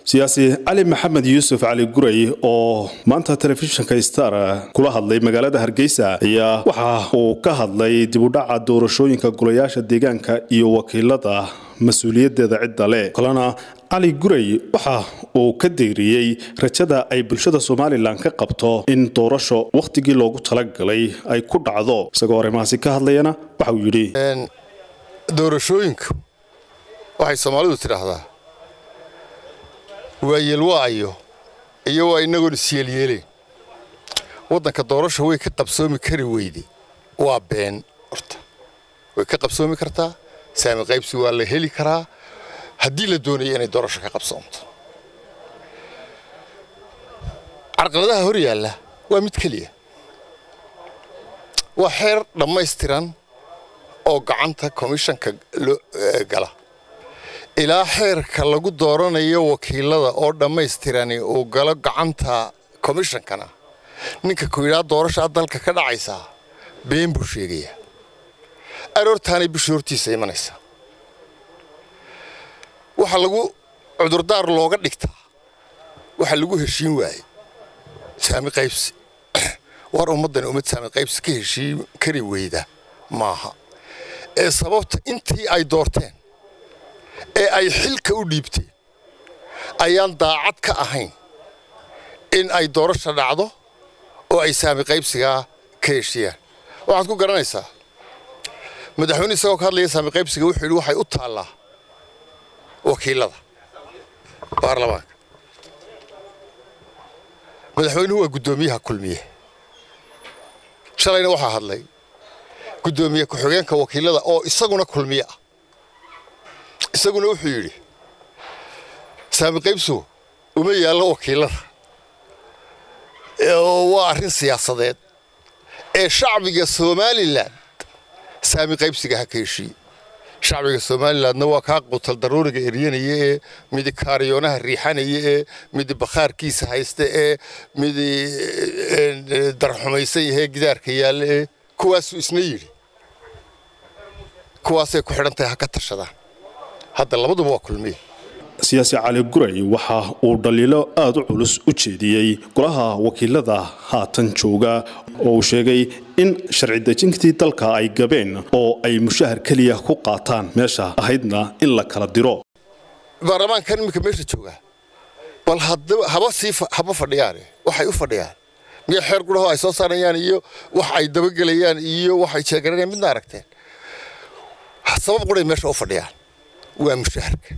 siyaasi cali maxamed yuusuf cali guray oo maanta telefishinka star kula hadlay magaalada hargeysa ayaa waxa uu ka hadlay dibudhaca doorashooyinka golayaasha deegaanka iyo wakiilada mas-uuliyadeeda cidda leh kalena cali guray waxa uu ka deyriyey rajada ay bulshada somalilan ka qabto in doorasho wakhtigii loogu talagalay ay ku dhacdo isagoo arrimahaasi ka hadlayana waxa uu yidhi doorashooyinku waxay soomaalidu tidhaahdaa waa yeelwaayo iyo waa inagoon isyeelyeeleen waddanka doorasho way ka qabsoomi kari weyde waa been horta way ka qabsoomi kartaa saami qaybsi waa la heli karaa haddii la doonaya inay doorasho ka qabsoomto carqaladaha hor yaalla waa mid keliya waa xeer dhammaystiran oo gacanta komishanka gala ilaa xeerka lagu dooranayo wakiilada oo dhammaystirani uu galo gacanta komishankana ninka kuyidhaa doorashaa dalka ka dhacaysaa been buu sheegayaa aroortaanay bishii hortiisa imanaysaa waxaa lagu cudurdaar looga dhigtaa waxaa lagu heshiin waayey saami qaybsi war ummaddani ummad saami qaybsi ka heshiin kari weyda maaha ee sababta intii ay doorteen ee ay xilka u dhiibteen ayaan daacad ka ahayn in ay doorasha dhacdo oo ay saami qaybsigaa ka heshiyaan waxaad ku garanaysaa madaxweyne isagoo ka hadlaya saami qaybsiga wuxuu yidhi waxay u taallaa wakiilada baarlamaanka madaxweynuhu waa guddoomiyaha kulmiye shalayna waxaa hadlay guddoomiye ku-xigeenka wakiilada oo isaguna kulmiye ah isaguna wuxuu yidhi saami qaybsu uma yaallo wakiilada waa arrin siyaasadeed ee shacbiga somalilan saami qaybsiga ha ka heshiiye shacbiga somalilandna waa kaa qutal daruuriga eryanaya ee midi kaariyoonaha riixanaya ee midi bakhaarkiisa haysta ee midi darxumaysan yahee gidaarka yaalla ee kuwaasuu isna yidhi kuwaasay ku xidhan tahay ha ka tashadaan hadda labaduba waa kulmiye siyaasi cali guray waxa uu dhaliilo aada u culus u jeediyey golaha wakiilada haatan jooga oo uu sheegay in sharci dejintii dalka ay gabeen oo ay mushahar keliya ku qaataan meesha ahaydna in la kala diro baarlamaankan iminka meesha jooga bal haba sii haba fadhiyaane waxay u fadhiyaan miya xeer gudhaho ay soo saarayaan iyo wax ay dabagelayaan iyo waxay jeegaranayaan midna aragteen sabab quray meesha u fadhiyaan waa mushaharka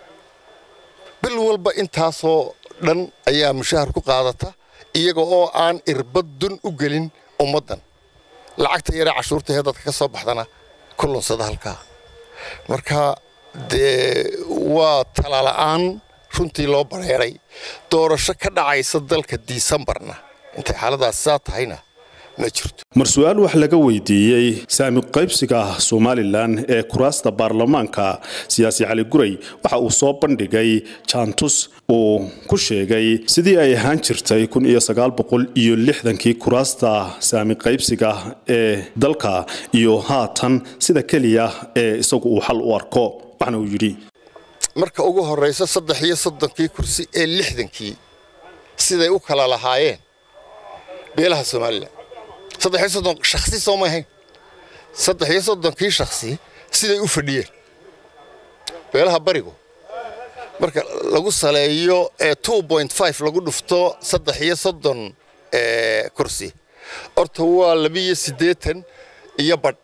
bil walba intaasoo dhan ayaa mushahar ku qaadata iyaga oo aan irbad dun u gelin ummaddan lacagta yaree cashuurtaee dadka ka soo baxdana ku lunsada halkaa marka dee waa talala'aan runtii loo bareeray doorasho ka dhacaysa dalka disembarna intay xaaladaas saa tahayna mar su-aal wax laga weydiiyey saami qaybsiga somalilan ee kuraasta baarlamaanka siyaasi cali guray waxa uu soo bandhigay jaantus uu ku sheegay sidii ay ahaan jirtay kun iyo sagaal boqol iyo lixdankii kuraasta saami qaybsiga ee dalka iyo haatan sida keliya ee isagu uu xal u arko waxna uu yidhi marka ugu horraysa saddex iyo soddonkii kursi ee lixdankii siday u kala lahaayeen beelaha somalilan saddex iyo soddon shakhsi soo ma ahayn saddex iyo soddonkii shakhsi siday u fadhiyeen beelaha barigu marka lagu saleeyo ee two point five lagu dhufto saddex iyo soddon kursi horta waa labiiyo siddeetan iyo badh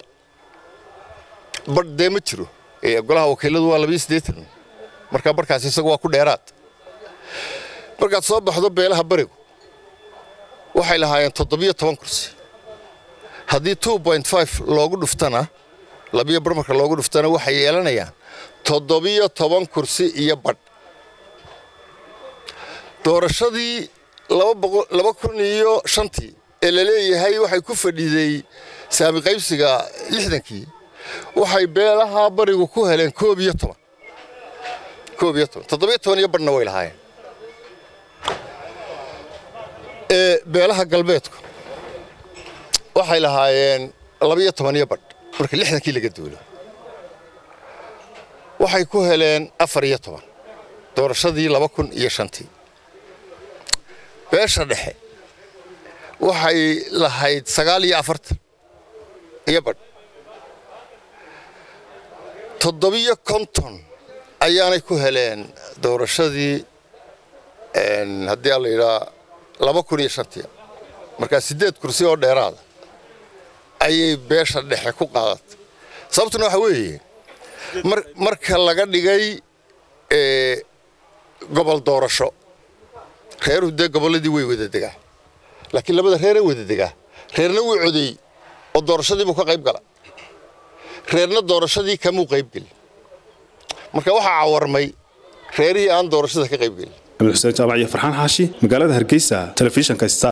badh dee ma jiro golaha wakiiladu waa labiiyo siddeetan marka barhkaasi isagu waa ku dheeraad markaad soo baxdo beelaha barigu waxay lahaayeen toddobiyo toban kursi haddii two point five loogu dhuftana labiyo bar marka loogu dhuftana waxay yeelanayaan toddobiyo toban kursi iyo badh doorashadii laba kun iyo shantii ee la leeyahay waxay ku fadhiday saami qaybsiga lixdankii waxay beelaha barigu ku heleen koob iyo toban koob iyo toban toddobiyo toban iyo badhna way lahaayeen ee beelaha galbeedku waxay lahaayeen labiyo toban iyo badh marka lixdankii laga duulo waxay ku heleen afar iyo toban doorashadii laba kun iyo shantii beesha dhexe waxay lahayd sagaal iyo afartan iyo badh toddobiyo konton ayaanay ku heleen doorashadii haddii a la yidhaa laba kun iyo shantii markaa siddeed kursi oo dheeraada ayay beesha dhexe ku qaadatay sababtuna waxa weeye marka laga dhigay gobol doorasho reeruhu dee gobolladii way wada degaa laakiin labada reeree wada degaa reerna wuu codeeyey oo doorashadii buu ka qayb gala reerna doorashadii kamuu qaybgelin marka waxaa cawarmay reerihii aan doorashada ka qaybgelin xuseen jaamac iyo farxaan xaashi magaalada hargeysa telefishinka star